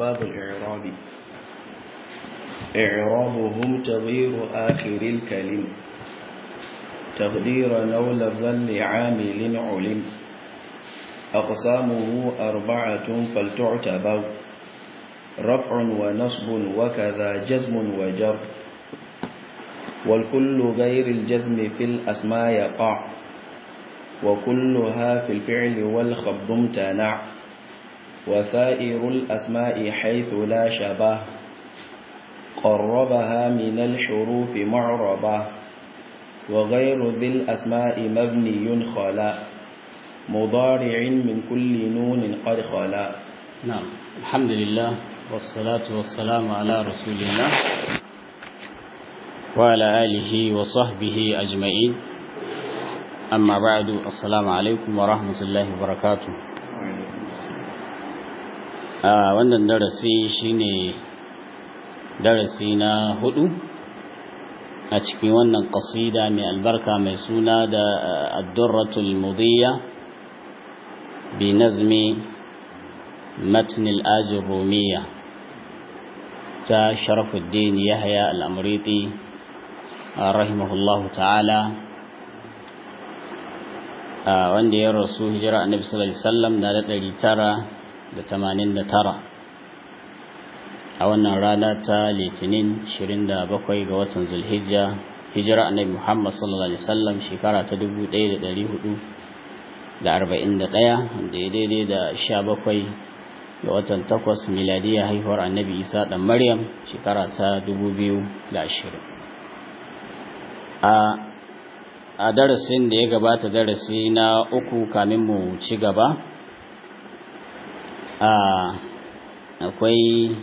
باب الإعراب إعرابهم تغيير آخر الكلم تقدير نو لفظا لعامل علم أقسامه أربعة فلتعتبر رفع ونصب وكذا جزم وجر والكل غير الجزم في الأسماء يقع وكلها في الفعل والخفض امتنع وسائر الأسماء حيث لا شبه قربها من الحروف معربة وغير ذي الأسماء مبني خلا مضارع من كل نون قد خلا نعم الحمد لله والصلاة والسلام على رسول الله وعلى آله وصحبه أجمعين أما بعد السلام عليكم ورحمة الله وبركاته a wannan darasi shine darasi na hudu a cikin wannan qasida mai albarka mai suna da ad-durratul mudiyya bi nazmi matn al-ajr rumiyya ta sharafuddin yahya al-amriti rahimahullahu ta'ala wanda ya rasu hijira annabi sallallahu alaihi wasallam na da 989 a wannan rana ta litinin 27 ga watan zulhijja hijira annabi muhammad sallallahu alaihi wasallam shekara ta 1441 da ya daidai da 17 ga watan 8 miladiya haihuwar annabi isa dan maryam shekara ta 2020 a a darasin da ya gabata darasi na uku kamin mu ci gaba akwai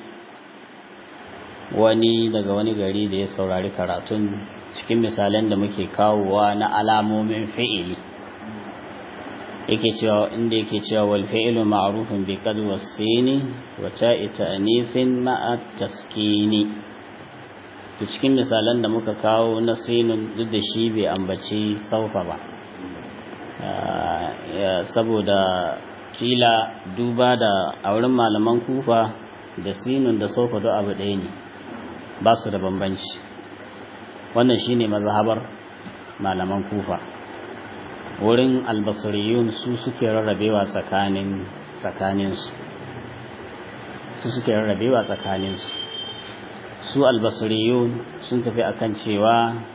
wani daga wani gari da ya saurari karatun cikin misalan da muke kawowa na alamomin fi'ili yake cewa inda yake cewa wal fi'lu ma'rufun bi qad wasini wa ta'i ta'nifin ma'a taskini to cikin misalan da muka kawo na sinun duk da shi bai ambaci saufa ba saboda kila duba da a wurin malaman kufa da sinun da saufa duk abu ɗaya ne ba su da bambanci wannan shine mazhabar malaman kufa wurin albasariyun su suke rarrabewa tsakanin tsakaninsu su suke rarrabewa tsakaninsu su albasariyun sun tafi akan cewa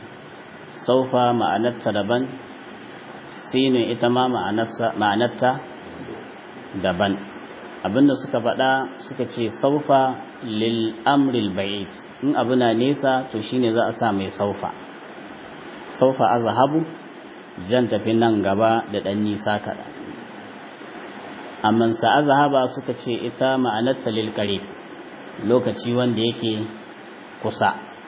saufa ma'anarta daban sinin ita ma ma'anarta daban abinda suka faɗa suka ce saufa lil amril ba'id in abu na nesa to shine za a sa mai saufa saufa azhabu zan tafi nan gaba da ɗan nisa kaɗan amma sa azhaba suka ce ita ma'anarta lil qarib lokaci wanda yake kusa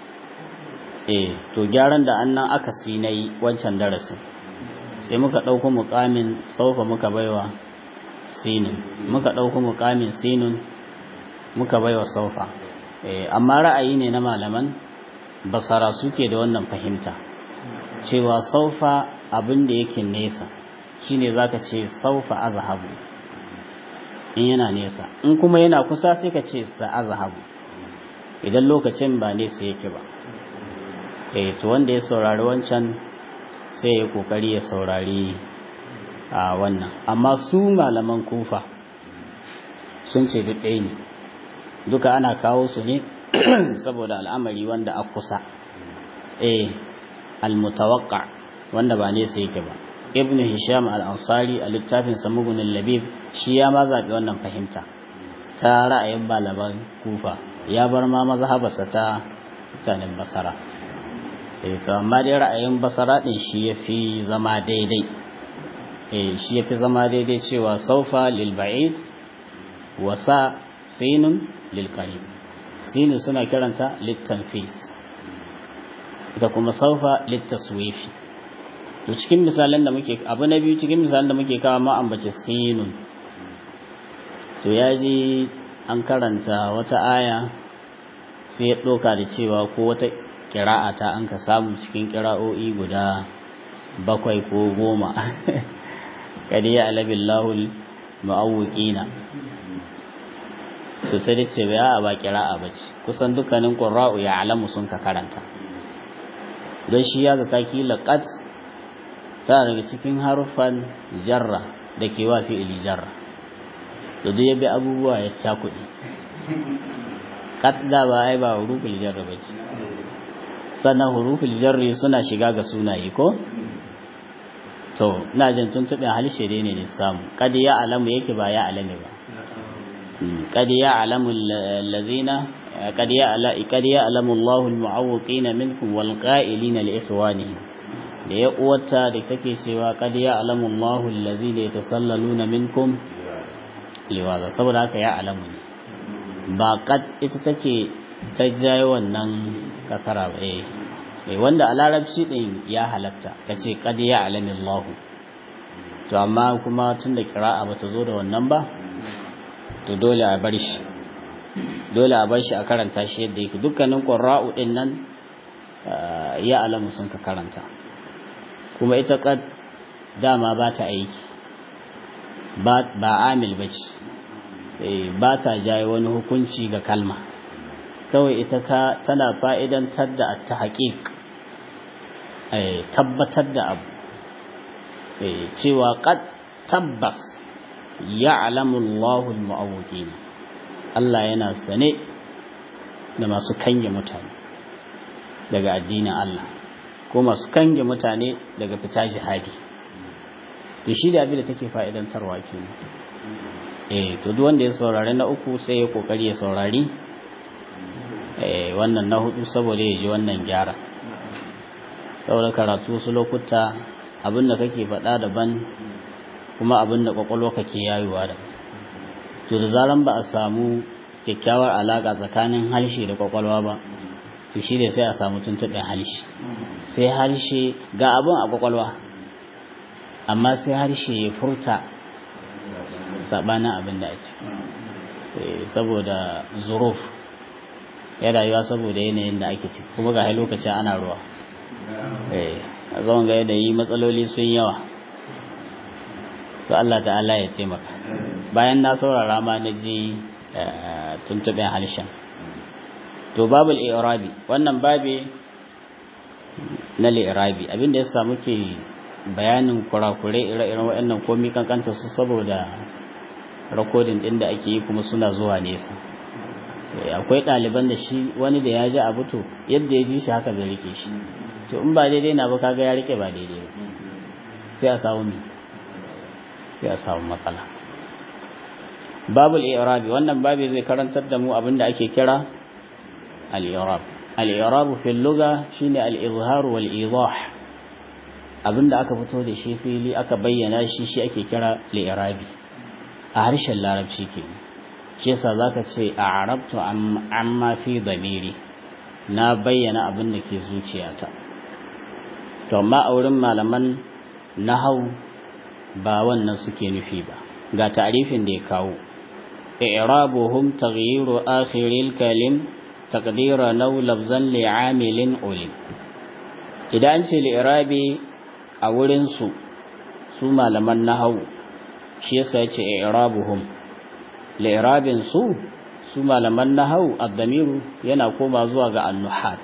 eh to gyaran da annan aka sinai wancan darasin sai muka ɗauko muƙamin saufa muka baiwa sinin muka ɗauko muƙamin sinin muka baiwa saufa eh amma ra'ayi ne na malaman basara suke da wannan fahimta cewa saufa abin da yake nesa shine zaka ce saufa azhabu in yana nesa in kuma yana kusa sai ka ce sa azhabu idan lokacin ba nesa yake ba eh to wanda ya saurari wancan sai ya kokari ya saurari a wannan amma su malaman kufa sun ce duk ɗaya ne duka ana kawo su ne saboda al'amari wanda a kusa eh almutawaqqa wanda ba nesa yake ba ibnu hisham al-ansari a littafin samugun labib shi ya ma zaɓi wannan fahimta ta ra'ayin malaman kufa ya bar ma mazhabarsa ta mutanen basara eh to amma dai ra'ayin basara din shi yafi zama daidai eh shi yafi zama daidai cewa saufa lil ba'id wa sa sinun lil qarib sinu suna kiranta lit tanfis ita kuma saufa lit taswifi to cikin misalan da muke abu na biyu cikin misalan da muke kawo ma ambace sinun to yaji an karanta wata aya sai ya ɗauka da cewa ko wata kira'a ta an ka samu cikin kira'o'i guda bakwai ko goma kadi ya alabin lahul ma'awuƙina to to sai dai ce bai a ba kira'a ba ce kusan dukkanin qurra'u ya alamu sun ka karanta don shi ya zata kila qat ta daga cikin harufan jarra da ke wa fi'ili jarra to duk ya bi abubuwa ya cakuɗi qat da ba ai ba huruful jarra ba ce sannan huruful jarri suna shiga ga sunaye ko to ina jin tuntuɓin halishe dai ne samu kad ya alamu yake ba ya alame ba kad ya alamu allazina kad ya ala kad ya alamu Allahu almu'awwiqina minkum wal qa'ilina li ikhwanihim da ya uwata da take cewa kad ya alamu Allahu allazina yatasallaluna minkum liwaza saboda haka ya alamu ne ba kad ita take ta jaye wannan kasara ba eh wanda a larabci din ya halatta ka ce kad ya alami Allah to amma kuma tun da kira'a ba ta zo da wannan ba to dole a bar shi dole a bar shi a karanta shi yadda yake dukkanin qurra'u din nan ya alamu sun ka karanta kuma ita kad dama ba ta aiki ba ba amil bace eh ba ta jaye wani hukunci ga kalma kawai ita ka tana fa'idantar da at-tahqiq tabbatar da abu cewa qad tabbas ya'lamu Allahu al-mu'awwiqin Allah yana sane da masu kange mutane daga addinin Allah ko masu kange mutane daga fita jihadi to shi da abin da take fa'idantarwa kenan eh to duk wanda ya saurari na uku sai ya kokari ya saurari eh wannan na hudu saboda ya ji wannan gyara saboda karatu wasu lokuta abinda kake faɗa daban kuma abinda kwakwalwa kake yayewa da to da zaran ba a samu kyakkyawar alaƙa tsakanin harshe da kwakwalwa ba to shi ne sai a samu tuntuɓin harshe sai harshe ga abin a kwakwalwa amma sai harshe ya furta saɓanin abin da a ciki saboda zuruf ya rayuwa saboda yanayin da ake ciki kuma ga lokacin ana ruwa a zaman ga yanayi matsaloli sun yawa su Allah ta'ala ya taimaka bayan na saurara ma na ji tuntuɓen harshen to babul irabi wannan babe na li'irabi abinda ya samu ke bayanin kurakure ire-iren waɗannan komi kankanta su saboda rakodin ɗin da ake yi kuma suna zuwa nesa akwai ɗaliban da shi wani da ya ji abu to yadda ya ji shi haka zai rike shi to in ba daidai na ba kaga ya rike ba daidai ba sai a samu sai a samu matsala babul i'rabi wannan babi zai karantar da mu abinda ake kira al-i'rab al-i'rab fi al-lugha shine al-izhar wal idah abinda aka fito da shi fili aka bayyana shi shi ake kira al-i'rabi a harshen larabci kenan shi yasa zaka ce a'rabtu amma fi damiri na bayyana abin da ke zuciyata to amma a wurin malaman nahau ba wannan suke nufi ba ga ta'rifin da ya kawo i'rabuhum taghyiru akhiril kalim taqdira naw lafzan li'amilin ulim idan an ce li'irabi a wurin su su malaman nahau shi yasa yace i'rabuhum li'irabin su su malaman nahau ad-damiru yana koma zuwa ga annuhat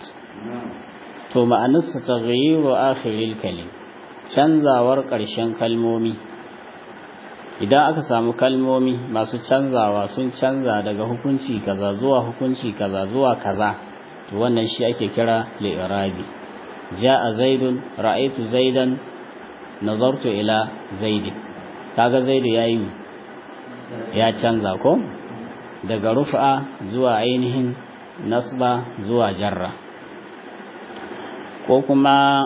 to ma'anarsa taghyiru akhiril kalim canzawar ƙarshen kalmomi idan aka samu kalmomi masu canzawa sun canza daga hukunci kaza zuwa hukunci kaza zuwa kaza to wannan shi ake kira li'irabi ja'a zaidun ra'aytu zaidan nazartu ila zaidin kaga zaidu yayi ya canza ko daga rufa zuwa ainihin nasba zuwa jarra ko kuma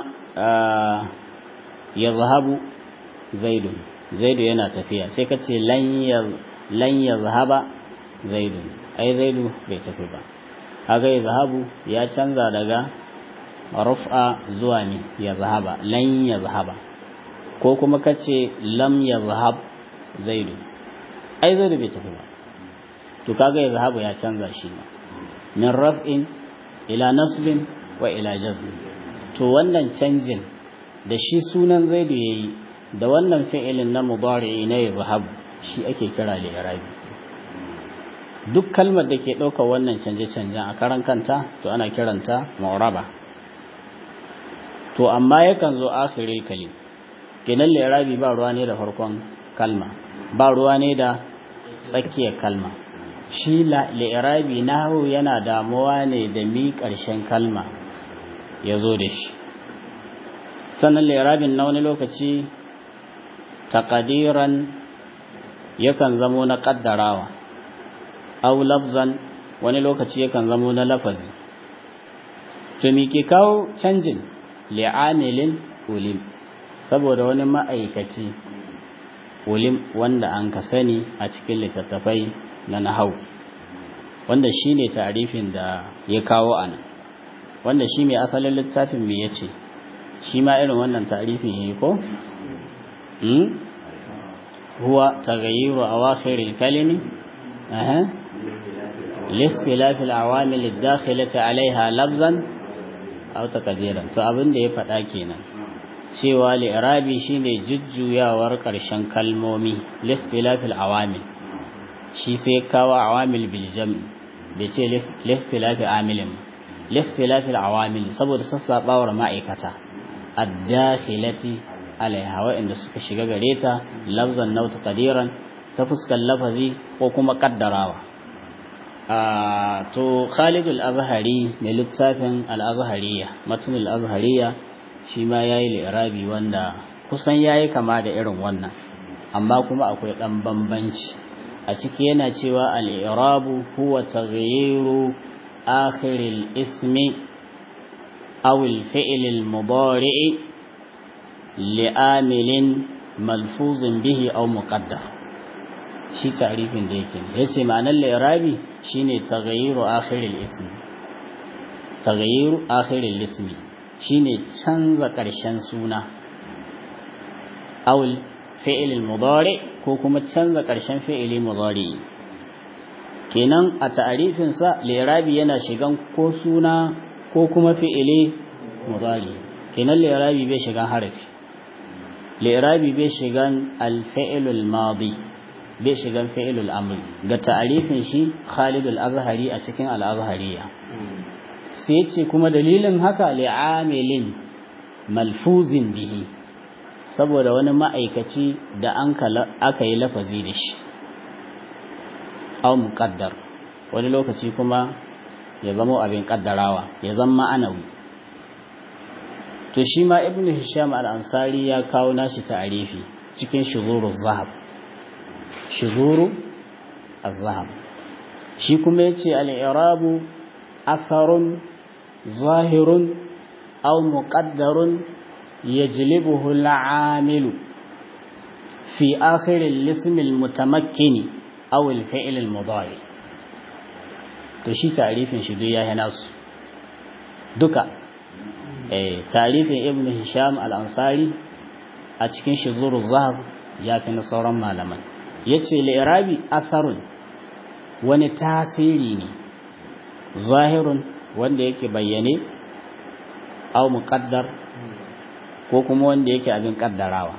ya zahabu zaidun zaidu yana tafiya sai ka ce lan ya zahaba zaidun ai zaidu bai tafi ba haka ya zahabu ya canza daga rufa zuwa ne ya zahaba lan ya zahaba ko kuma ka ce lam ya zahab zaidu ai zaidu bai tafi ba to kaga ya zahabu ya canza shi ma min raf'in ila nasbin wa ila jazmin to wannan canjin da shi sunan zaidu yayi da wannan fi'ilin na mudari'i na yazhab shi ake kira li'irabi duk kalmar da ke ɗaukar wannan canje-canjen a karan kanta to ana kiranta mu'raba to amma yakan zo akhiril kalim kenan li'irabi ba ruwa ne da farkon kalma ba ruwa ne da tsakiyar kalma shi li'irabi nahu yana damuwa ne da mi ƙarshen kalma ya zo da shi sannan li'irabin na wani lokaci taƙadiran yakan zamo na ƙaddarawa au lafzan wani lokaci yakan zamo na lafazi to me ke kawo canjin li'amilin ulim saboda wani ma'aikaci ulim wanda an ka sani a cikin littattafai na nahau wanda shi ne tarifin da ya kawo a nan wanda shi mai asalin littafin mai ya ce shi ma irin wannan tarifin ya yi ko? huwa tagayyiru a wakilin kalimi لاختلاف العوامل الداخلة عليها لفظا أو تقديرا to abin da ya faɗa kenan cewa li'irabi shine jujjuyawar ƙarshen kalmomi likhtilafil awamil shi sai kawo awamil bil jam'i bai ce likhtilafi amilin likhtilafil awamil saboda sassabawar ma'aikata ad-dakhilati alaiha wa'inda suka shiga gare ta lafzan naw taqdiran ta fuskar lafazi ko kuma kaddarawa to Khalid al-Azhari ne littafin al-Azhariya matn al-Azhariya shi ma yayi li'irabi wanda kusan yayi kama da irin wannan amma kuma akwai dan bambanci a ciki yana cewa al-i'rabu huwa taghyiru akhir al-ismi aw al-fi'l al-mudari' li'amilin malfuzin bihi aw muqaddar shi tarifin da yake yace ma'anar li'irabi shine taghyiru akhir al-ismi taghyiru akhir al-ismi shine canza ƙarshen suna awul fi'il mudari ko kuma canza ƙarshen fi'ili mudari kenan a ta'arifin sa lirabi yana shigan ko suna ko kuma fi'ili mudari kenan lirabi bai shigan harafi lirabi bai shigan al-fi'il al-madi bai shigan fi'il al-amr ga ta'arifin shi Khalid al-Azhari a cikin al-Azhariya sai ce kuma dalilin haka li'amilin malfuzin bihi saboda wani ma'aikaci da an aka yi lafazi da shi aw muqaddar wani lokaci kuma ya zama abin kaddarawa ya zama ma'anawi to shi ma ibnu hisham al-ansari ya kawo nashi ta'arifi cikin shuzuru zahab shuzuru az-zahab shi kuma yace al-i'rabu أثر ظاهر أو مقدر يجلبه العامل في آخر الاسم المتمكن أو الفعل المضارع تشي تعريف شدية هناس دكا eh tarifin ibn hisham al-ansari a cikin shuzuru zahab ya fi na sauran malaman yace li'irabi atharun wani tasiri ne zahirun wanda yake bayyane au muqaddar ko kuma wanda yake abin kaddarawa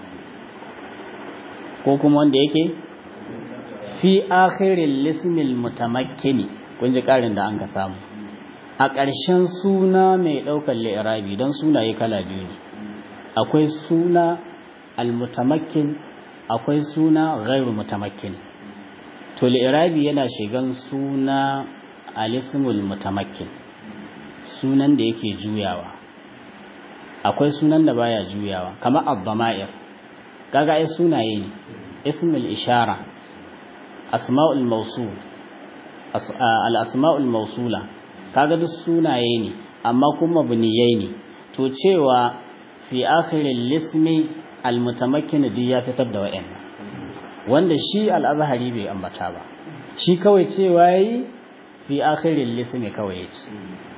ko kuma wanda yake fi akhiril lismil mutamakkini kun ji karin da an ka samu a ƙarshen suna mai ɗaukar li'irabi don sunaye kala biyu ne akwai suna almutamakkin akwai suna ghairu mutamakkin to li'irabi yana shigan suna alismul mutamakkin sunan da yake juyawa akwai sunan da baya juyawa kamar abdama'ir kaga ai sunaye ne ismul ishara asma'ul mawsul al asma'ul mawsula kaga duk sunaye ne amma kuma buniyai ne to cewa fi akhiril lismi al mutamakkin duk ya fitar da wa'annan wanda shi al azhari bai ambata ba shi kawai cewa yi fi akhirin lismi kawai yace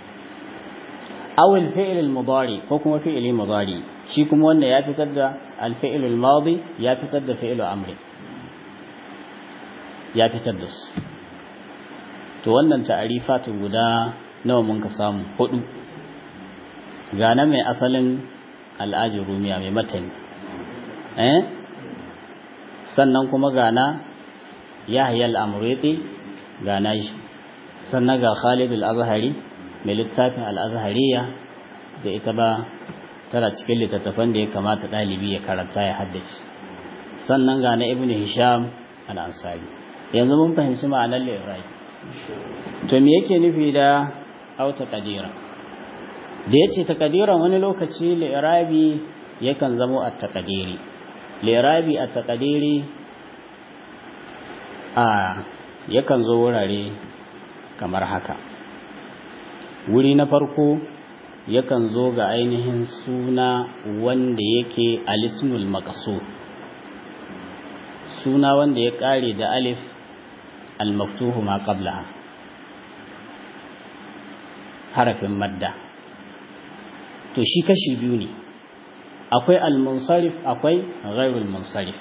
awil fi'il al-mudari ko kuma fi'il mudari shi kuma wanda ya fitar da al-fi'il al-madi ya fitar da fi'il amri ya fitar da su to wannan ta'arifatu guda nawa mun ka samu hudu gana mai asalin al'ajin rumiya mai matani eh sannan kuma gana yahya al-amriti ga nashi sannan ga Khalid al-Azhari mai littafin al-Azhariya da ita ba tana cikin littattafan da ya kamata ɗalibi ya karanta ya haddace sannan ga na Ibn Hisham al-Ansari yanzu mun fahimci ma'anar li'irabi to me yake nufi da auta kadira da yace takadiran wani lokaci li'irabi yakan zamo a takadiri li'irabi a takadiri a yakan zo wurare kamar haka wuri na farko yakan zo ga ainihin suna wanda yake alismul maqsud suna wanda ya kare da alif al-maftuhu ma qablaha harafin madda to shi kashi biyu ne akwai al-munsarif akwai ghairul munsarif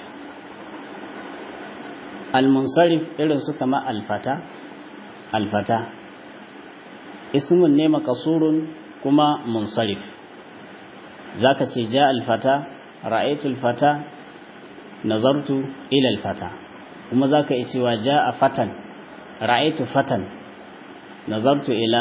al-munsarif irin su kama al-fata al-fata ismun ne makasurun kuma munsarif zaka ce ja al-fata ra'aytu al-fata nazartu ila al-fata kuma zaka yi cewa ja fatan ra'aytu fatan nazartu ila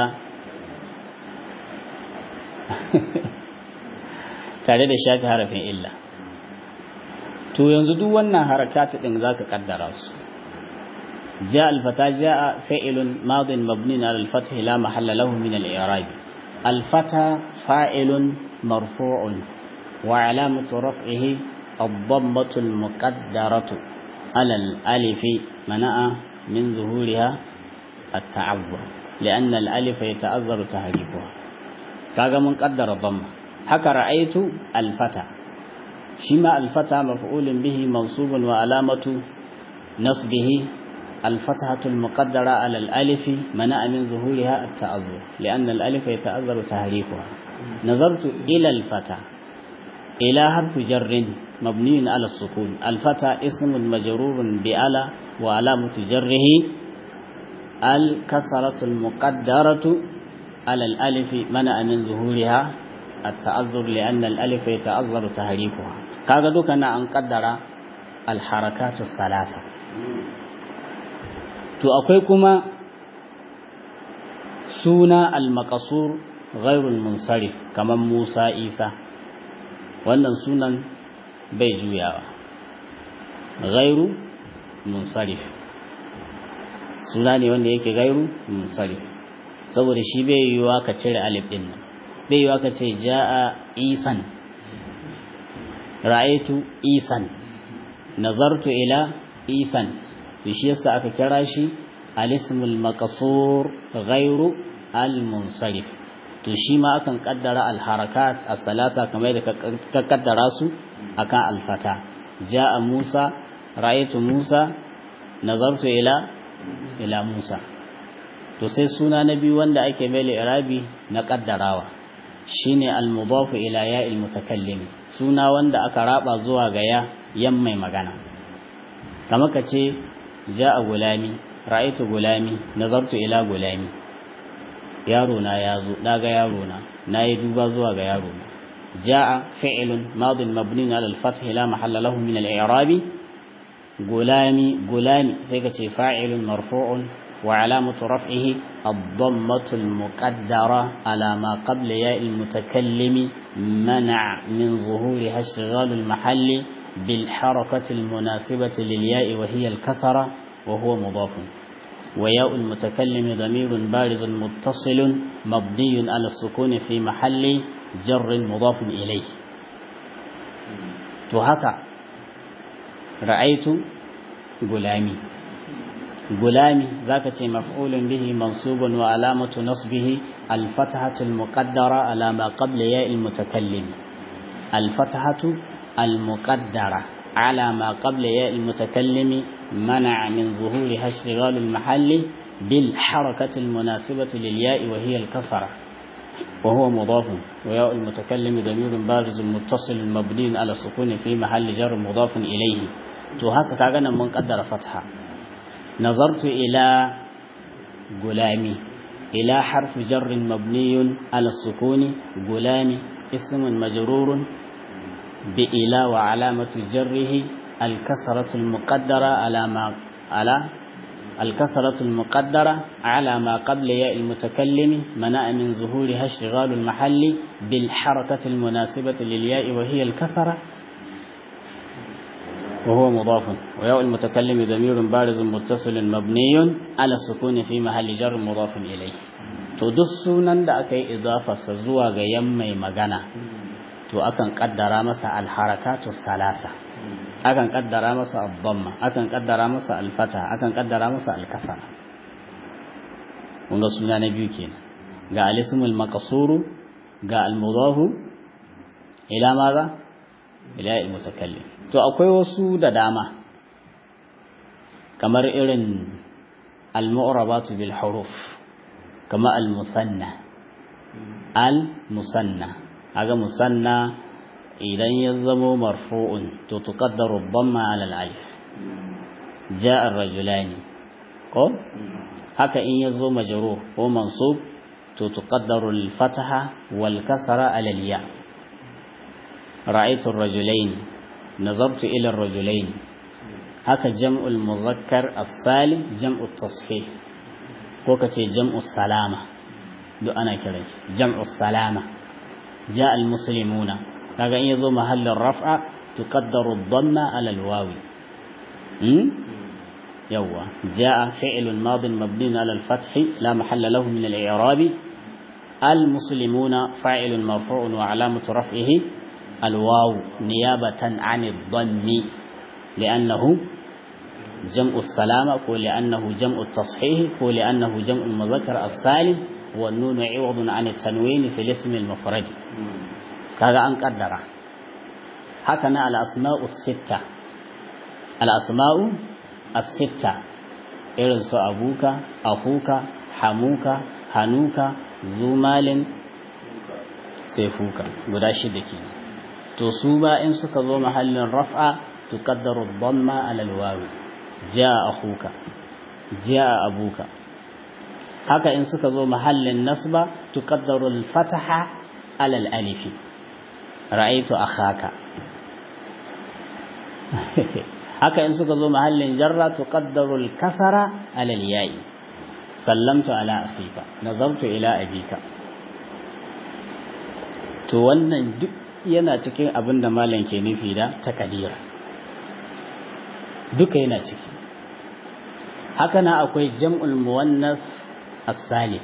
tare da shafi harafin illa to yanzu duk wannan harakatu din zaka kaddara su جاء الفتى جاء فعل ماض مبني على الفتح لا محل له من الإعراب الفتى فاعل مرفوع وعلامة رفعه الضمة المقدرة على الألف منع من ظهورها التعذر لأن الألف يتأذر تحريفها كاغا من قدر الضمة حكى رأيت الفتى شما الفتى مفعول به منصوب وعلامة نصبه الفتحة المقدرة على الألف منع من ظهورها التأذر لأن الألف يتأذر تحريفها نظرت إلى الفتى إلى حرف جر مبني على السكون الفتى اسم مجرور بألا وعلامة جره الكسرة المقدرة على الألف منع من ظهورها التأذر لأن الألف يتأذر تحريفها كذا دوكنا أن قدر الحركات الثلاثة to akwai kuma suna al-maqasur ghairul munsarif kamar Musa Isa wannan sunan bai juyawa ghairu munsarif suna ne wanda yake gairu munsarif saboda shi bai yiwuwa ka cire alif din nan bai yiwuwa ka ce ja'a isan ra'aitu isan nazartu ila isan to shi yasa aka kira shi al-ismul maqsur ghairu al-munsarif to shi ma akan kaddara al-harakat as-salasa kamar da ka kaddara su akan al-fata jaa Musa ra'aytu Musa nazartu ila ila Musa to sai suna na biyu wanda ake mai irabi na kaddarawa shine al-mudaf ila ya'il mutakallim suna wanda aka raba zuwa ga ya yan mai magana kamar ka ce ja'a gulami ra'aytu gulami nazartu ila gulami yaro na yazo daga yaro na nayi duba zuwa ga yaro na ja'a fi'lun madin mabni ala al-fath la mahalla lahu min al-i'rab gulami gulami sai ka ce fa'ilun marfu'un wa alamatu raf'ihi ad-dammatu al-muqaddara ala ma qabla ya al-mutakallimi منع من ظهورها اشتغال المحل بالحركة المناسبة للياء وهي الكسرة وهو مضاف وياء المتكلم ضمير بارز متصل مبني على السكون في محل جر مضاف إليه وهكا رأيت غلامي غلامي ذاك مفعول به منصوب وعلامة نصبه الفتحة المقدرة على ما قبل ياء المتكلم الفتحة المقدرة على ما قبل ياء المتكلم منع من ظهورها اشتغال المحل بالحركة المناسبة للياء وهي الكسرة وهو مضاف وياء المتكلم ضمير بارز متصل مبني على السكون في محل جر مضاف إليه تو هكا كاغنا من قدر فتحة نظرت إلى غلامي إلى حرف جر مبني على السكون غلامي اسم مجرور بإلى وعلامة جره الكسرة المقدرة على ما على الكسرة المقدرة على ما قبل ياء المتكلم منع من ظهورها اشتغال المحل بالحركة المناسبة للياء وهي الكسرة وهو مضاف وياء المتكلم ضمير بارز متصل مبني على السكون في محل جر مضاف إليه to duk sunan da aka yi idafarsa zuwa ga yan mai magana to akan kaddara masa alharakatu salasa akan kaddara masa abdamma akan kaddara masa alfata akan kaddara masa alkasara kun ga suna na biyu kenan ga alismul maqsuru ga almudahu ila maza ila almutakallim to akwai wasu da dama kamar irin almu'rabatu bil huruf kama almusanna almusanna aga musanna idan ya zamo marfu'un to tuqaddaru dhamma ala al-alif jaa ar-rajulani ko haka in yazo majrur ko mansub to tuqaddaru al-fatha wal kasra ala al-ya ra'aytu ar-rajulayn nazartu ila ar-rajulayn haka jam'u al-mudhakkar as-salim jam'u at-tashih ko kace jam'u salama duk ana kiran jam'u salama jaa al-muslimuna kaga in yazo mahallin raf'a tuqaddaru dhamma ala alwawi hmm yawa jaa fi'lun madin mabni ala alfath la mahalla lahu min al-i'rab المسلمون فاعل مرفوع وعلامة رفعه الواو نيابة عن الضم لأنه جمع السلامة ولأنه جمع التصحيح ولأنه جمع المذكر السالم والنون عوض عن التنوين في الاسم المفرد kaga an kaddara haka na al'asma'u sitta al'asma'u as-sitta irin su abuka akuka hamuka hanuka zumalin sefuka guda shida ke to su ba in suka zo mahallin raf'a tuqaddaru dhamma ala alwawi jaa akuka jaa abuka haka in suka zo mahallin nasba tuqaddaru al-fataha ala al-alifi ra'aitu akhaka haka in suka zo mahallin jarra tuqaddaru al-kasara ala al-ya'i sallamtu ala akhika nazartu ila abika to wannan duk yana cikin abin da malam ke nufi da takadira duka yana ciki haka na akwai jam'ul muwannas as-salim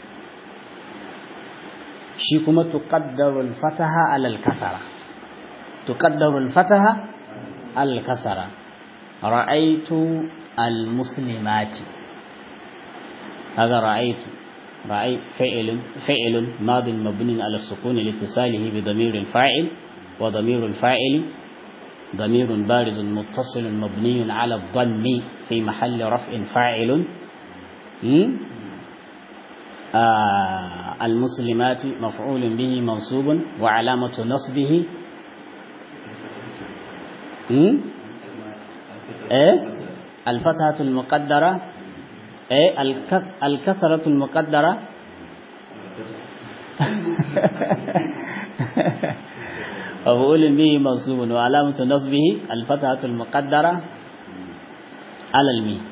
shi kuma tuqaddaru al-fataha ala al-kasara tuqaddaru al-fataha ala al-kasara ra'aytu al-muslimati هذا رأيت رأي فعل فعل ماض مبني على السكون لاتصاله بضمير الفاعل وضمير الفاعل ضمير بارز متصل مبني على الضم في محل رفع فاعل آه المسلمات مفعول به منصوب وعلامة نصبه إيه الفتحة المقدرة إيه الكسرة المقدرة مفعول به منصوب وعلامة نصبه الفتحة المقدرة على الميم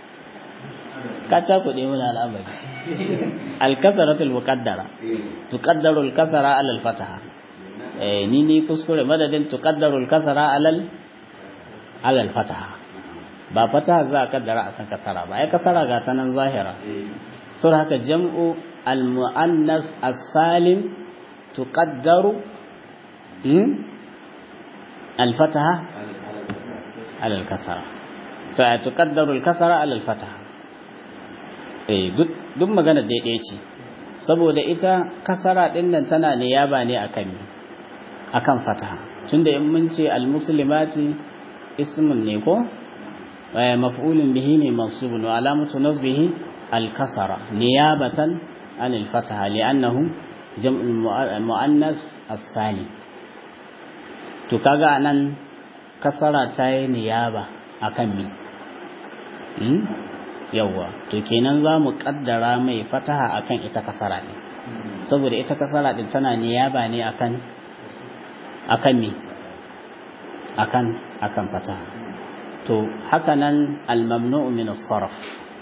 كاتا كودي من الأمر الكسرة المقدرة تقدر الكسرة على الفتحة إيه نيني كسكري مدد تقدر الكسرة على على الفتحة ba fata za a kaddara akan kasara ba ai kasara ga ta nan zahira sur haka jam'u al-mu'annas as-salim tuqaddaru hmm al-fataha ala al-kasara to ai tuqaddaru al-kasara ala al-fataha eh duk magana daidai ce saboda ita kasara din nan tana ne yaba ne akan ni akan fataha tunda in mun ce al-muslimati ismun ne ko مفعول به منصوب وعلامة نصبه الكسرة نيابة عن الفتحة لأنه جمع المؤنث السالم تكاغا أن كسرة تاي نيابة أكمل yawwa to kenan za mu kaddara mai fataha akan ita kasara ne saboda ita kasara din tana niyaba ne akan akan me akan akan fataha to haka nan almamnu'u min as-sarf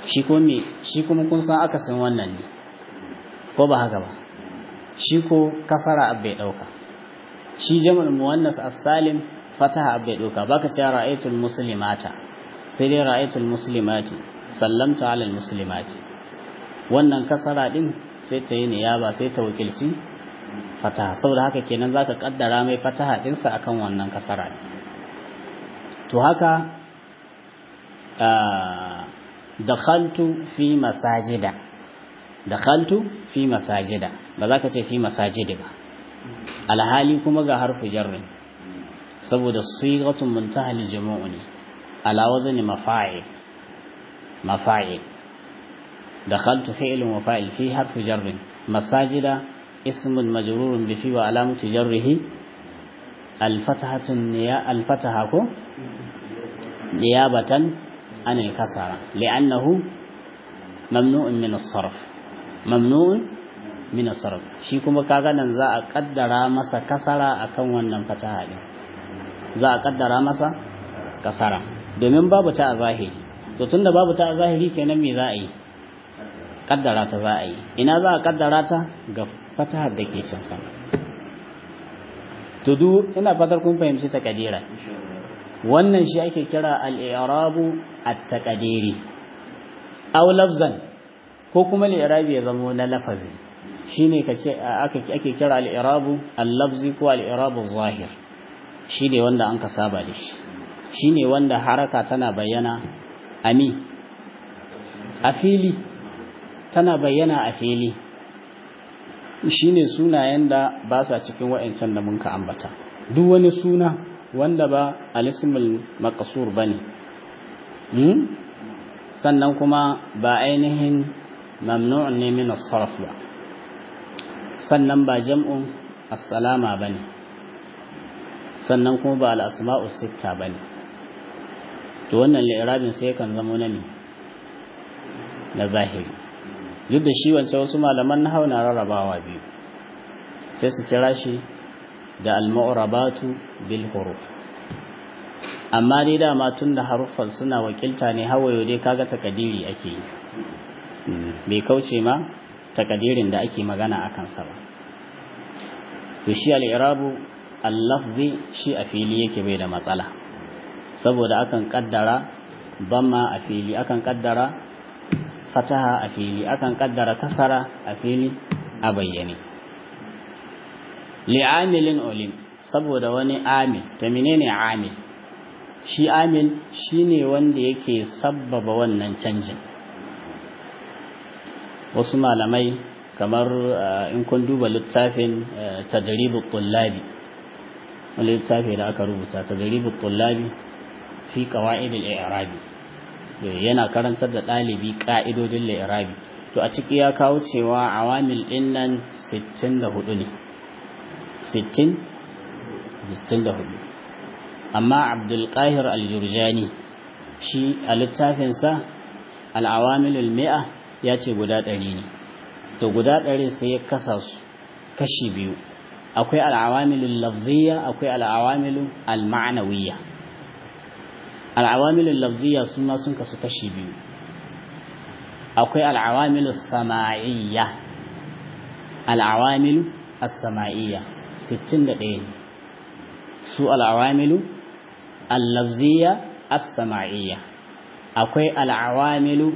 shi ko me shi kuma kun san akasin wannan ne ko ba haka ba shi ko kasara abbai dauka shi jama'ul muwannas as-salim fataha abbai dauka baka ce ra'aytul muslimata sai dai ra'aytul muslimati sallamta ala muslimati wannan kasara din sai ta yi niyaba sai ta wakilci fataha saboda haka kenan zaka kaddara mai fataha dinsa akan wannan kasara to haka dakhaltu fi masajida dakhaltu fi masajida ba za ka ce fi masajidi ba alhali kuma ga harfu jarrin saboda sigatun muntahal jumu'u ne ala wazni mafa'il mafa'il dakhaltu fi'lun wa fa'il fi harfu jarrin masajida ismun majrurun bi fi wa alamatu jarrihi الفتحة النيا الفتحة كو نيابة عن الكسرة لأنه ممنوع من الصرف ممنوع من الصرف shi kuma kaga nan za a kaddara masa kasara akan wannan fataha din za a kaddara masa kasara domin babu ta a zahiri to tunda babu ta a zahiri kenan me za a yi kaddara ta za a yi ina za a kaddara ta ga fatahar da ke can sama to duk ina fatar kun fahimci takadira wannan shi ake kira al-i'rabu at-taqdiri aw lafzan ko kuma al-i'rabi ya zama na lafazi shine kace aka ake kira al-i'rabu al-lafzi ko al-i'rabu zahir shine wanda an ka saba da shi shine wanda haraka tana bayyana ami a fili tana bayyana a fili shine sunayen da ba sa cikin wa'ancan da mun ka ambata duk wani suna wanda ba alismul maqsur bane hmm? sannan kuma ba ainihin mamnu'un ne min as-sarf ba sannan ba jam'un as-salama bane sannan kuma ba al-asma'u sitta bane to wannan li'irabin sai kan zama na na zahiri duk da shi wancan wasu malaman na na rarrabawa biyu sai su kira shi da al-mu'rabatu bil huruf amma dai dama tun da haruffan suna wakilta ne hawayo dai kaga takadiri ake yi bai kauce ma takadirin da ake magana a kansa ba to shi al-i'rabu al-lafzi shi a fili yake bai da matsala saboda akan kaddara damma a fili akan kaddara fataha a fili akan kaddara kasara a fili a bayyane li'amilin ulim saboda wani amil ta menene amil shi amil shine wanda yake sabbaba wannan canjin wasu malamai kamar in kun duba littafin tadribut tullabi wani littafi da aka rubuta tadribut tullabi fi qawaid al-i'rabi yana karantar da ɗalibi ƙa'idodin la'irabi to a ciki ya kawo cewa awamil ɗin nan 64 ne 64 amma abdulkahir aljurjani shi a littafinsa al'awamilul mi'a ya ce guda ɗari ne to guda ɗari sai ya kasa su kashi biyu akwai al'awamilul lafziya akwai al'awamilul al-ma'anawiyya al'awamilul lafziya su ma sun kasu kashi biyu akwai al'awamilul sama'iyya al'awamilu as-sama'iyya 61 ne su al'awamilu al-lafziya as-sama'iyya akwai al'awamilu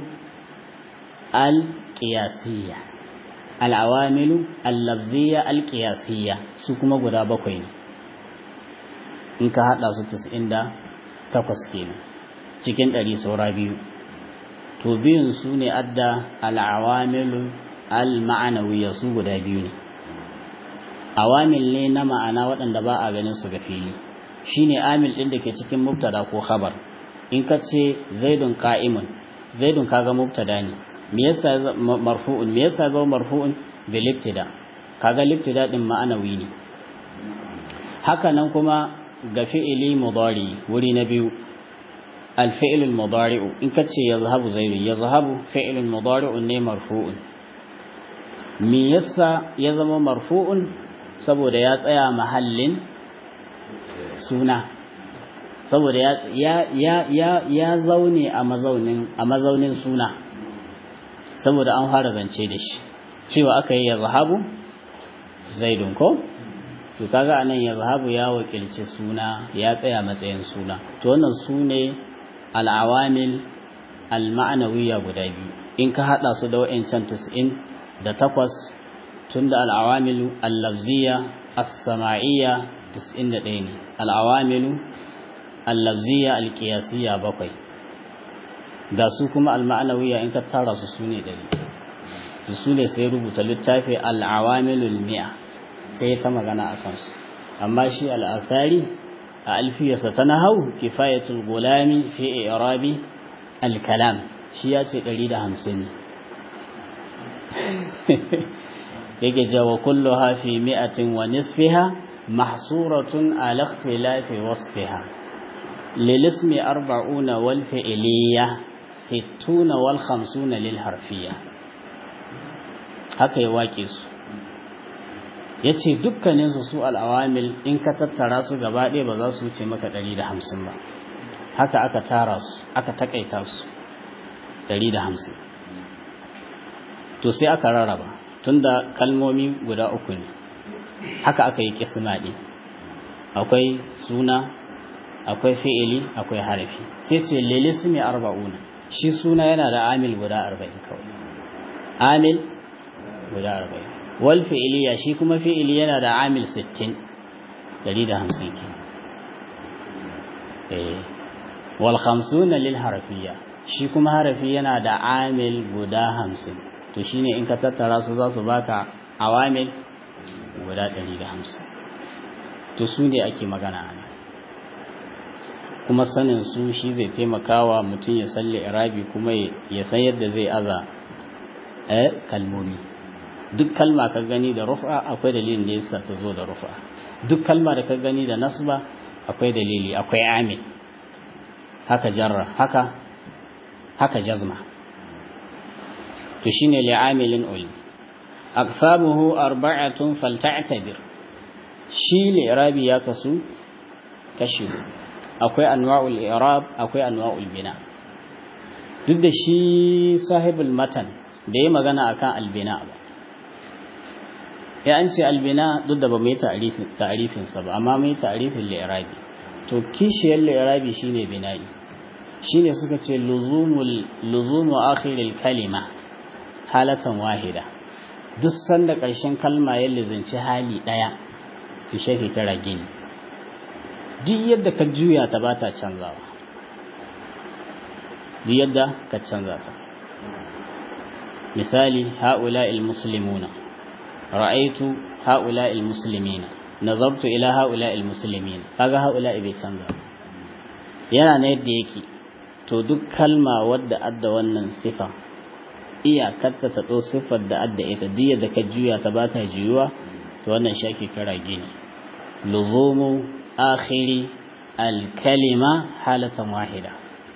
al-qiyasiyya al'awamilu al-lafziya al-qiyasiyya su kuma guda bakwai ne in ka hada su 90 takwas kenan cikin ɗari saura biyu to biyun su ne adda al'awamilu al-ma'anawiya su guda biyu ne awamil ne na ma'ana waɗanda ba a ganin su ga fili shine amil ɗin da ke cikin mubtada ko khabar in ka ce zaidun qa'imun zaidun kaga mubtada ne me yasa marfu'un me yasa ga marfu'un bil ibtida kaga libtida din ma'anawi ne haka nan kuma ga fi'ili mudari wuri na biyu الفعل المضارع إن كتش يذهب زيد يذهب فعل مضارع ne marfu'un me yasa ya zama marfu'un saboda ya tsaya mahallin suna saboda ya ya ya ya zaune a mazaunin a mazaunin suna saboda an fara zance da shi cewa aka yi yazhabu zaidun ko to kaga anan yazhabu ya wakilci suna ya tsaya matsayin suna to wannan sune al-awamil al-ma'nawiyya guda biyu in ka hada su da wayancan 90 da takwas tunda al-awamilu al-lafziyya as-sama'iyya 91 ne al-awamilu al-lafziyya al-qiyasiyya bakwai da su kuma al-ma'nawiyya in ka tara su sune 100 su ne sai rubuta littafi al-awamilul mi'a sai ta magana a kansu amma shi al'asari a alfiyarsa ta nahau kifayatul gulami fi irabi al-kalam shi ya ce 150 ne yake jawa kullu hafi mi'atin wa nisfiha mahsuratun ala ikhtilafi wasfiha lilismi arba'una wal fi'liya sittuna wal khamsuna lil harfiya haka ya wake su ya ce dukkaninsu su al'awamil in ka tattara su gaba ɗaya ba za su wuce maka ɗari da hamsin ba haka aka tara su aka takaita su ɗari da hamsin to sai aka rarraba tun da kalmomi guda uku ne haka aka yi kisma ɗin akwai suna akwai fi'ili akwai harafi sai ce lilismi arba'una shi suna yana da amil guda arba'in kawai amil guda arba'in wal fi'iliya shi kuma fi'ili yana da amil 60 150 ke eh wal 50 lil harfiyya shi kuma harafi yana da amil guda 50 to shine in ka tattara su za su baka awamil guda 150 to su ne ake magana ana kuma sanin su shi zai taimakawa mutum ya salle irabi kuma ya san yadda zai aza eh kalmomi duk kalma ka gani da rufa akwai dalilin da yasa ta zo da rufa duk kalma da ka gani da nasba akwai dalili akwai amil haka jarra haka haka jazma to shine li'amilin ul aqsamuhu arba'atun falta'tabir shi li'rabi ya kasu kashi akwai anwa'ul i'rab akwai anwa'ul bina duk da shi sahibul matan da ya magana akan albina ba ya an ce albina duk da ba mu yi ta'arifinsa ba amma mu yi ta'arifin li'irabi to kishiyar li'irabi shine bina'i shine suka ce luzumu akhiril kalima halatan wahida duk sanda ƙarshen kalma ya lizinci hali ɗaya to shafi kira gini duk yadda ka juya ta ba ta canzawa duk yadda ka canza ta misali ha'ula'il muslimuna ra'aitu ha'ula'il muslimina nazartu ila ha'ula'il muslimin kaga ha'ula'i bai canza yana na yadda yake to duk kalma wadda adda wannan sifa iyakarta ta ɗau siffar da adda ita duk yadda ka juya ta ba ta juyuwa to wannan shi ake kira gini luzumu akhiri alkalima halatan wahida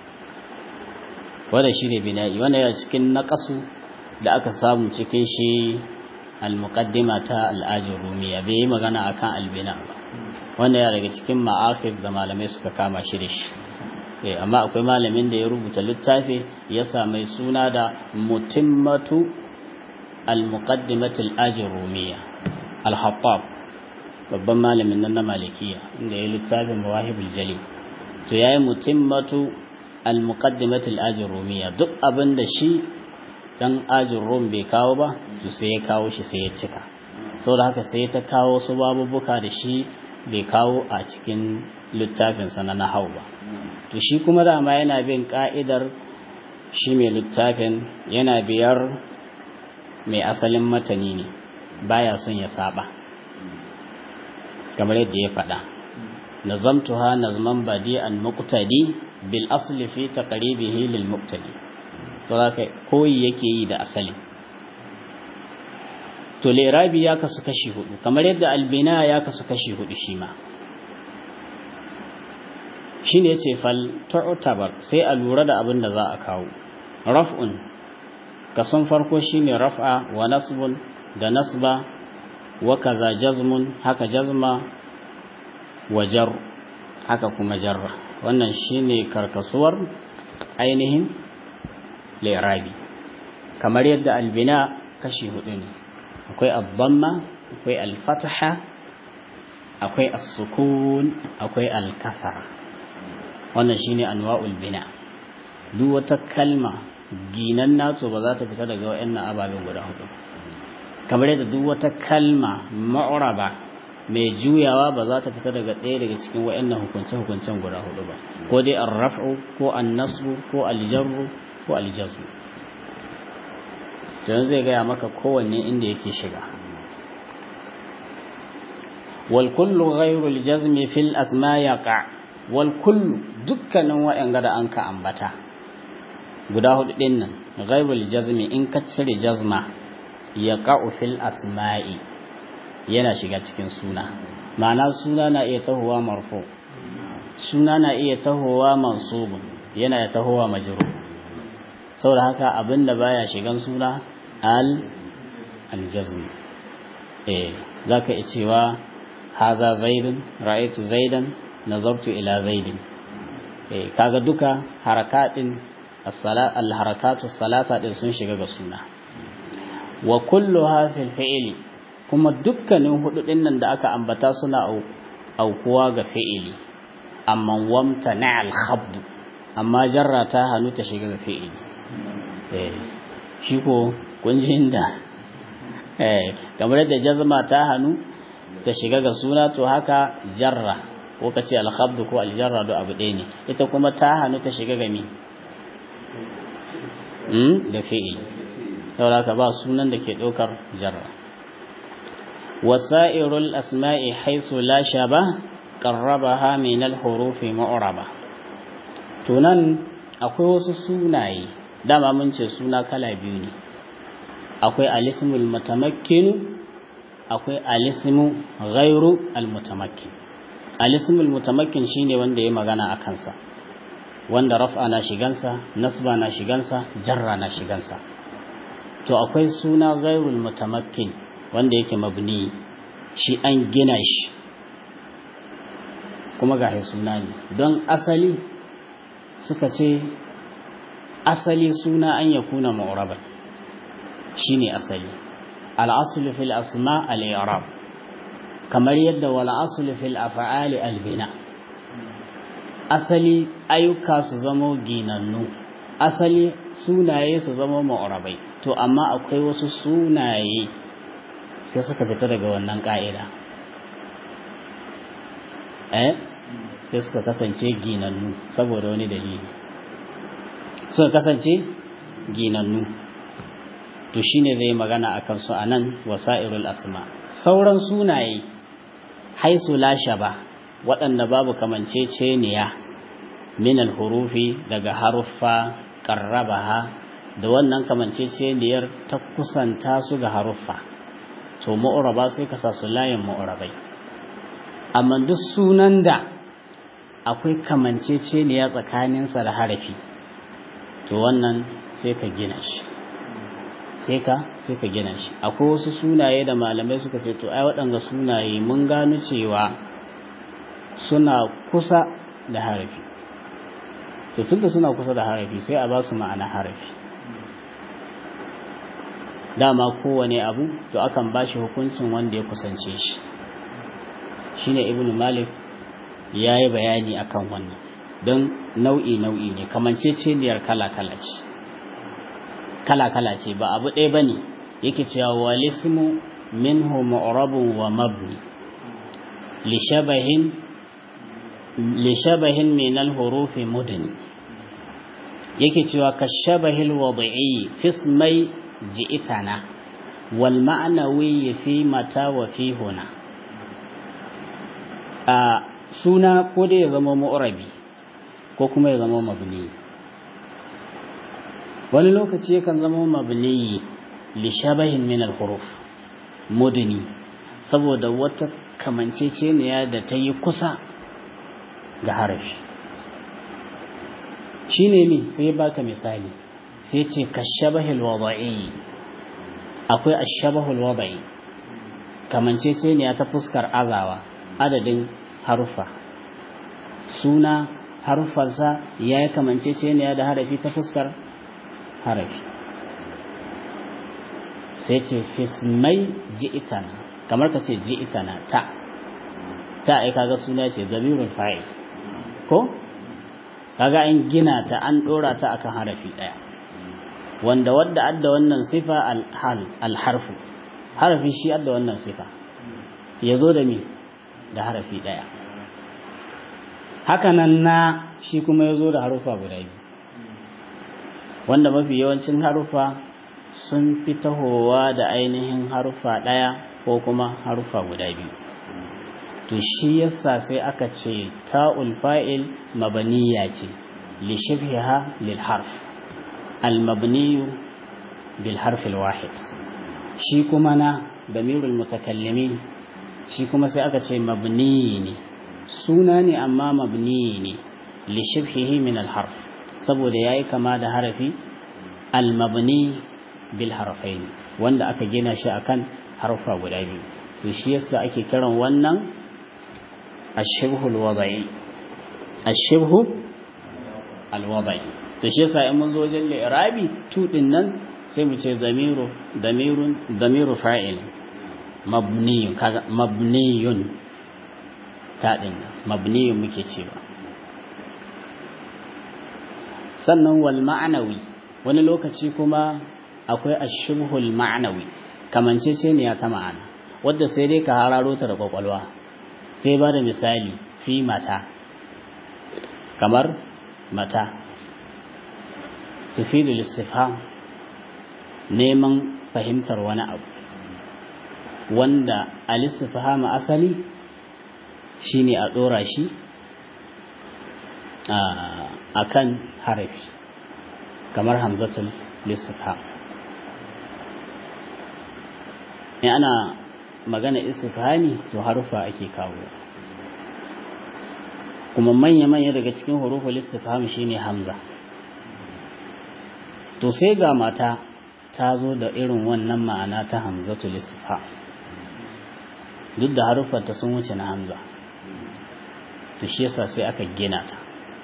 wanda shi ne bina'i wanda yana cikin naƙasu da aka samu cikin shi al-muqaddima ta al-ajin rumiya bai yi magana akan albina ba wanda ya daga cikin ma'akhir da malamai suka kama shi da shi eh amma akwai malamin da ya rubuta littafi ya mai suna da mutimmatu al-muqaddimatu al-ajin rumiya al-hattab babban malamin nan na malikiya inda ya littafin mawahibul jali to yayi mutimmatu al-muqaddimatu al-ajin rumiya duk abin da shi dan ajin rum bai kawo ba to sai ya kawo shi sai ya cika saboda haka sai ta kawo su babubuka da shi bai kawo a cikin littafinsa na nahau ba to shi kuma dama yana bin ka'idar shi mai littafin yana biyar mai asalin matani ne baya son ya saba kamar yadda ya faɗa nazamtuha nazman badi'an muqtadi bil asli fi taqribihi lil muqtadi to zaka koyi yake yi da asali to lirabi ya kasu kashi hudu kamar yadda albina ya kasu kashi hudu shi ma shine yace fal tu'tabar sai a lura da abin da za a kawo raf'un kason farko shine raf'a wa nasbun da nasba wa kaza jazmun haka jazma wa jar haka kuma jarra wannan shine karkasuwar ainihin lirabi kamar yadda albina kashi hudu ne akwai abdamma akwai alfataha akwai as-sukun akwai al-kasara wannan shine anwa'ul bina duk wata kalma ginan nato ba za ta fita daga wayannan ababen guda hudu kamar yadda duk wata kalma ma'uraba mai juyawa ba za ta fita daga ɗaya daga cikin wayannan hukunce-hukuncen guda hudu ba ko dai ar-raf'u ko an-nasbu ko al-jarru ko al-jazmu don zai gaya maka kowanne inda yake shiga والكل غير الجزم في الأسماء يقع والكل dukkanin waɗanda da an ka ambata guda hudu ɗin nan ghairul jazmi in ka cire jazma ya ƙa'u fil asma'i yana shiga cikin suna ma'ana suna na iya tahowa marfu suna na iya tahowa mansubun yana iya tahowa majru saboda haka abinda baya shigan suna al aljazmi eh zaka iya cewa haza zaidun ra'aytu zaidan nazartu ila zaidin eh kaga duka harakatin as-salat al-harakatu salasa din sun shiga ga suna wa kulluha fil fi'li kuma dukkanin hudu din nan da aka ambata suna aukuwa ga fi'ili amma wamta na'al khabd amma jarra ta hannu ta shiga ga fi'ili eh shi ko kun ji inda eh kamar da jazma ta hannu ta shiga ga suna to haka jarra ko kace al-khabd ko al-jarra do abu ɗaya ne ita kuma ta hannu ta shiga ga mi hmm da fi'il saboda ka ba sunan da ke ɗaukar jarra wasa'irul asma'i haisu la shaba qarrabaha min al-huruf mu'raba to nan akwai wasu sunaye dama mun ce suna kala biyu ne akwai al-ismul mutamakkin akwai alismu ghairu almutamakkin alismul mutamakkin shine wanda ya magana a kansa wanda raf'a na shigansa nasba na shigansa jarra na shigansa to akwai suna ghairul mutamakkin wanda yake mabni shi an gina shi kuma ga suna ne don asali suka ce asali suna an yakuna mu'raban shine asali الأصل في الأسماء الإعراب kamar yadda wala asli fil af'ali albina asali ayyuka su zamo ginannu asali sunaye su zama mu'rabai to amma akwai wasu sunaye sai suka fita daga wannan ka'ida eh sai suka kasance ginannu saboda wani dalili suka kasance ginannu to shine zai magana akan su anan wasairul asma sauran sunaye haisu la shaba waɗanda babu kamanceceniya min hurufi daga haruffa qarrabaha da wannan kamanceceniyar ta kusanta su ga haruffa to mu'raba sai ka sa su layin mu'rabai amma duk sunan da akwai kamanceceniya tsakaninsa da harafi to wannan sai ka gina shi sai ka sai ka gina shi akwai wasu sunaye da malamai suka ce to ai waɗanga sunaye mun gano cewa suna kusa da harafi to tunda suna kusa da harafi sai a ba su ma'ana harafi dama kowane abu to akan ba shi hukuncin wanda ya kusance shi shine ibnu malik ya yi bayani akan wannan don nau'i nau'i ne kamanceceniyar kala-kala ce kala-kala ce ba abu ɗaya ba ne yake cewa walismu minhu mu'rabun wa mabni lishabahin min al-hurufi mudni yake cewa kashabahil wad'i fi ismai ji'tana wal ma'nawi fi mata wa fi huna a suna ko dai ya zama mu'rabi ko kuma ya zama mabni wani lokaci yakan zama mabni li shabahin min al-huruf mudni saboda wata kamanceceniya da ta yi kusa ga harafi shine ne sai baka misali sai ce ka shabahil wada'i akwai ashabahul wada'i kamanceceniya ta fuskar azawa adadin harufa suna harufansa ya yi kamanceceniya da harafi ta fuskar harafi sai ce fismai ji'itana kamar ka ce ji'itana ta ta ai kaga suna ce zamirul fa'il ko kaga an gina ta an dora ta akan harafi daya wanda wadda adda wannan sifa al-harfu harafi shi adda wannan sifa yazo da mi da harafi daya hakanan na shi kuma yazo da harufa guda biyu wanda mafi yawancin harufa sun fi tahowa da ainihin harufa daya ko kuma harufa guda biyu to shi yasa sai aka ce ta'ul fa'il mabaniya ce li shibhiha lil harf al mabni bil harf al wahid shi kuma na damirul mutakallimin shi kuma sai aka ce mabni ne suna ne amma mabni ne li shibhihi min al harf saboda yayi kama da harafi al mabni bil harfain wanda aka gina shi akan harfa guda biyu to shi yasa ake kiran wannan الشبه الوضعي الشبه الوضعي to shi yasa in mun zo wajen li'irabi tu din nan sai mu ce damiru damirun damiru fa'il mabniyun kaga mabniyun ta din mabniyun muke cewa sannan wal ma'nawi wani lokaci kuma akwai ashbhul ma'nawi kamanceceniya ta ma'ana wadda sai dai ka hararo ta da kwakwalwa sai ba da misali fi mata kamar mata tufidu listifham neman fahimtar wani abu wanda al-istifham asali shine a dora shi a kan harafi kamar hamzatul listifham in ana magana istifhami to harufa ake kawo kuma manya-manya daga cikin huruful istifham shine hamza to sai ga mata ta zo da irin wannan ma'ana ta hamzatul istifham duk da haruffanta sun wuce na hamza to shi yasa sai aka gina ta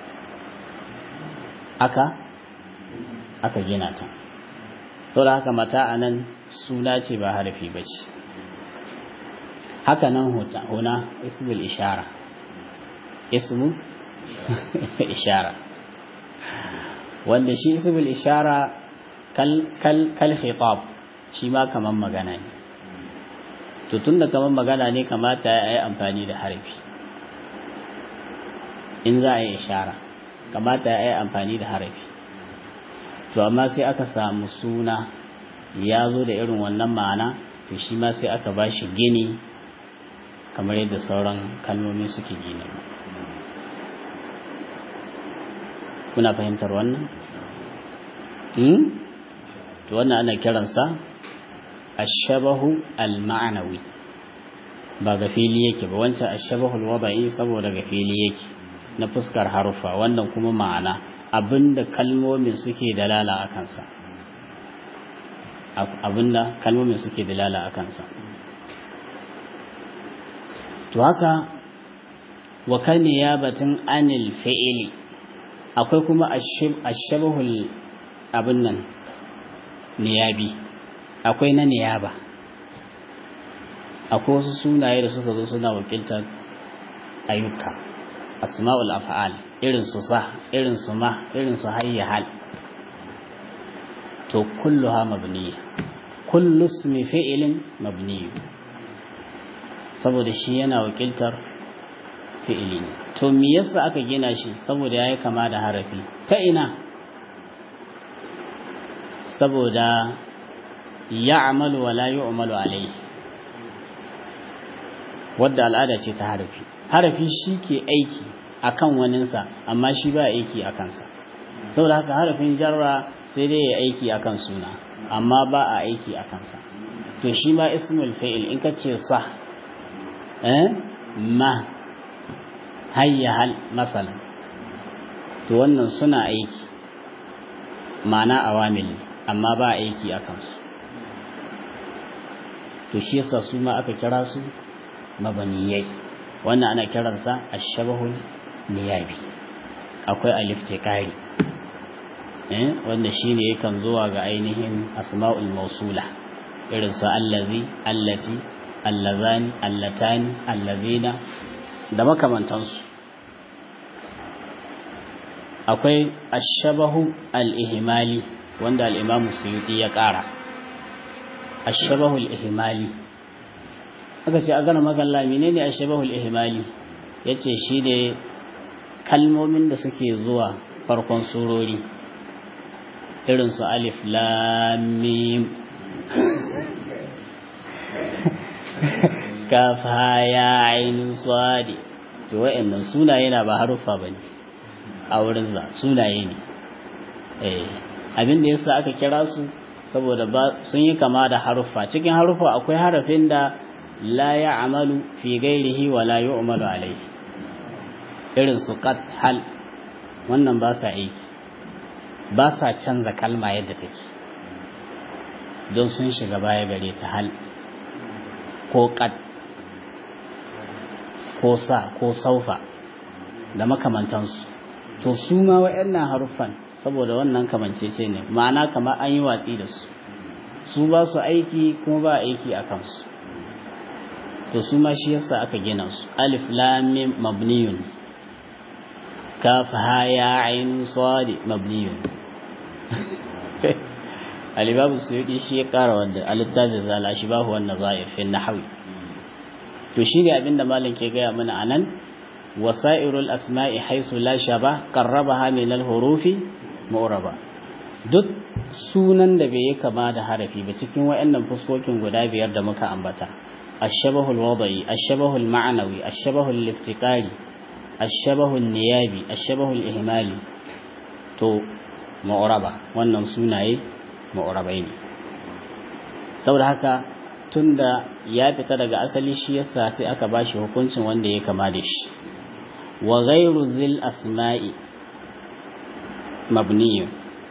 aka aka gina ta saboda haka mata anan suna ce ba harafi bace haka nan huna ismul ishara ismu ishara wanda shi ismul ishara kal kal kal khitab shi ma kaman magana ne to tunda kaman magana ne kamata ya yi amfani da harfi in za a yi ishara kamata ya yi amfani da harafi to amma sai aka samu suna ya zo da irin wannan ma'ana to shi ma sai aka ba shi gini kamar yadda sauran kalmomi suke gini kuna fahimtar wannan? to wannan ana kiransa ashabahu al-ma'anawi ba ga fili yake ba wancan ashabahu al-wada'i saboda ga fili yake na fuskar harufa wannan kuma ma'ana abinda kalmomin suke dalala a kansa abinda kalmomin suke dalala a kansa to haka wa kan niyabatin anil fi'ili akwai kuma ashabahul abin nan niyabi akwai na niyaba akwai wasu sunaye da suka zo suna wakiltar ayyuka asma'ul af'al irin su sa irin su ma irin su hayya hal to kulluha mabniya kullu ismi fi'lin mabni saboda shi yana wakiltar fi'ili ne to me yasa aka gina shi saboda yayi kama da harafi ta ina saboda ya'malu wa la yu'malu alayhi wadda al'ada ce ta harafi harafi shi ke aiki akan waninsa amma shi ba aiki a kansa saboda haka harafin jarra sai dai ya aiki akan suna amma ba a aiki a kansa to shi ma ismul fa'il in ka ce sa eh ma hayya hal masalan to wannan suna aiki ma'ana awamil amma ba aiki a kansu to shi yasa su ma aka kira su mabaniyai wannan ana kiransa ashabahul niyabi akwai alif tiqari eh wanda shine yakan zuwa ga ainihin asma'ul mausula irin su allazi allati allazani allatani allazina da makamantansu akwai ashabahu al-ihmali wanda al-imamu suyuti ya ƙara ashabahu al-ihmali aka ce a gana magalla menene ashabahu al-ihmali yace shine kalmomin da suke zuwa farkon surori irin su alif lam mim kaf ha ya ain sad to wayannan sunaye na ba haruffa bane a wurin za sunaye ne eh abin da yasa aka kira su saboda ba sun yi kama da haruffa cikin haruffa akwai harafin da la ya'malu fi ghairihi wa la yu'malu alayhi irin su qad hal wannan ba sa aiki ba sa canza kalma yadda take don sun shiga baya gare ta hal ko qad ko sa ko saufa da makamantansu to su ma waɗannan haruffan saboda wannan kamancece ne ma'ana kamar an yi watsi da su su ba su aiki kuma ba aiki a kansu to su ma shi yasa aka gina su alif lam mim mabniyun kaf ha ya ain sad mabniyun alibabu suyudi shi ya kara wanda alittafi zala shi bahu wannan za'ir fi nahwi to shi ne abinda malam ke gaya mana anan wasa'irul asma'i haisu la shaba qarrabaha min al-hurufi mu'raba duk sunan da bai yi kama da harafi ba cikin wayannan fuskokin guda biyar da muka ambata ash-shabahul wada'i ash-shabahul ma'nawi ash-shabahul liftiqari ash-shabahul niyabi ash-shabahul ihmali to mu'raba wannan sunaye mu'rabai ne saboda haka tunda ya fita daga asali shi yasa sai aka bashi hukuncin wanda ya kama da shi wa ghairu zil asma'i mabniyun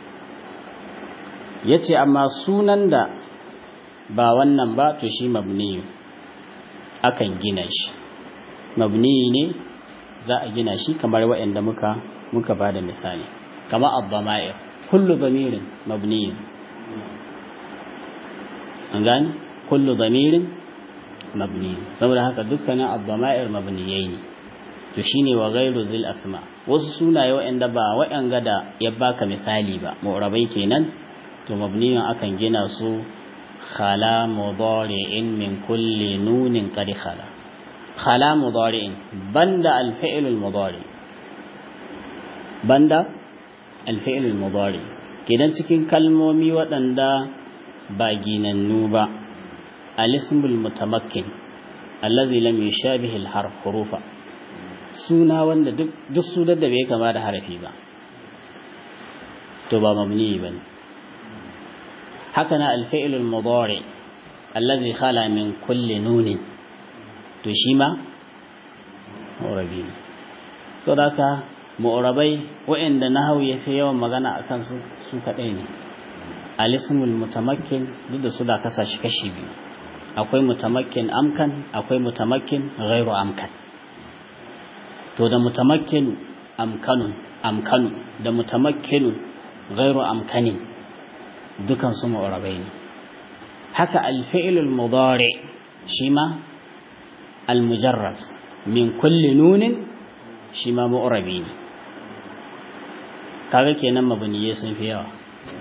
yace amma sunan da ba wannan ba to shi mabniyun akan gina shi mabniyi ne za a gina shi kamar waɗanda muka muka bada misali kama ad-dama'ir kullu damirin mabniyun an gane kullu damirin mabni saboda haka dukkanin ad-dama'ir mabniyai ne to shine wa ghairu zil asma wasu sunaye waɗanda ba waɗanga da ya baka misali ba mu'rabai kenan to mabniyun akan gina su khala mudari'in min kulli nunin qad khala khala mudari'in banda al-fi'l al-mudari banda al-fi'l al-mudari kenan cikin kalmomi waɗanda ba ginannu ba al-ismul mutamakkin allazi lam yushabihi al-harf hurufa suna wanda duk duk sunan da bai kama da harafi ba to ba mabni bane haka na al-fi'l al-mudari allazi khala min kulli nunin to shi ma mu'rabi so daka mu'rabai wa'anda nahawu yafi yawan magana akan su su kadai ne al-ismul mutamakkin duk da su da kasa shi kashi biyu akwai mutamakkin amkan akwai mutamakkin ghairu amkan to da mutamakkin amkanun amkanu da mutamakkin ghairu amkanin dukan su mu'rabai ne haka al-fi'lul mudari shi ma al-mujarrad min kulli nunin shi ma mu'rabi ne kaga kenan mabniye sun fi yawa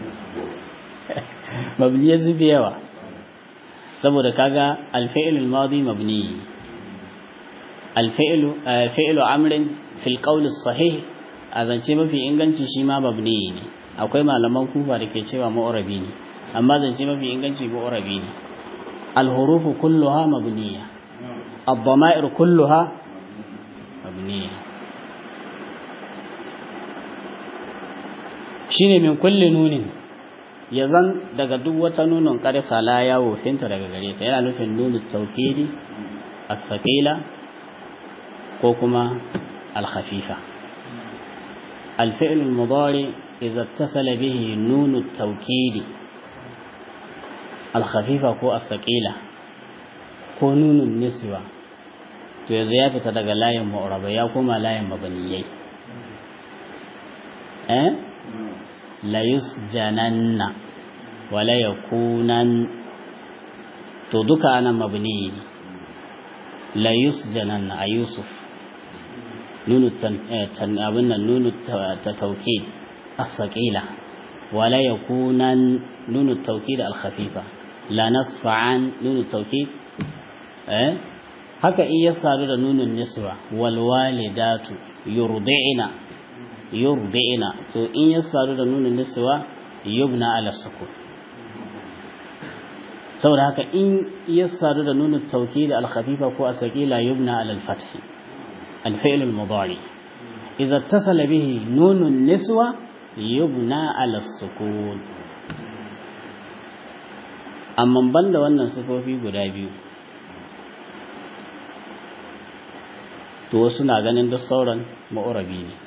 mabniye sun fi yawa saboda kaga alfa'ilul madi mabni alfa'ilu fa'ilu amrin fil qawl sahih a zance mafi inganci shi ma mabni ne akwai malaman kufa da ke cewa mu'rabi ne amma zance mafi inganci mu'rabi ne alhurufu kulluha mabniya ad-dama'ir kulluha mabniya shine min kulli nunin ya zan daga duk wata nunin ƙarfa la ya wofinta daga gare ta yana nufin nunin taukidi as-saqila ko kuma al-khafifa al-fi'l al-mudari idza ittasala bihi nun at-tawkid al-khafifa ko as-saqila ko nunun niswa to yanzu ya fita daga layin mu'raba ya koma layin mabaniyai eh la yusjananna wala yakunan to duka anan mabni la yusjanan a yusuf nunu tan abin nan nunu ta tauki as-saqila wala yakunan nunu tawkid al-khafifa la nasfa'an nunu tawkid eh haka in ya sadu da nunun niswa wal walidatu yurdi'na yurdi'na to in ya sadu da nunun niswa yubna ala sukun saboda haka in ya sadu da nunun tawkid al-khafifa ko asqila yubna ala al-fath al-fi'l al-mudari idza ittasala bihi nunun niswa yubna ala sukun amma banda wannan sifofi guda biyu to wasu na ganin duk sauran ma'urabi ne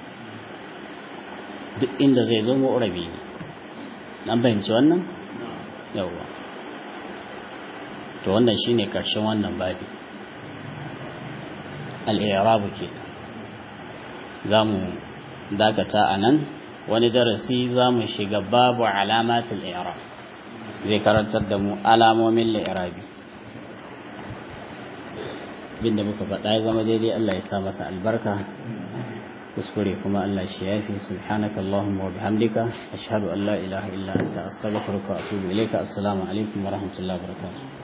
duk inda zai zo ma'urabi ne an fahimci wannan yawwa to wannan shine karshen wannan babi al-i'rabu ke za mu dakata a nan wani darasi za mu shiga babu alamatul i'rab zai karantar da mu alamomin li'irabi bin da muka faɗa ya zama daidai Allah ya sa masa albarka kuskure kuma Allah shi yafi subhanaka allahumma wa bihamdika ashhadu an la ilaha illa anta astaghfiruka wa atubu ilayka assalamu alaikum wa rahmatullahi wa barakatuh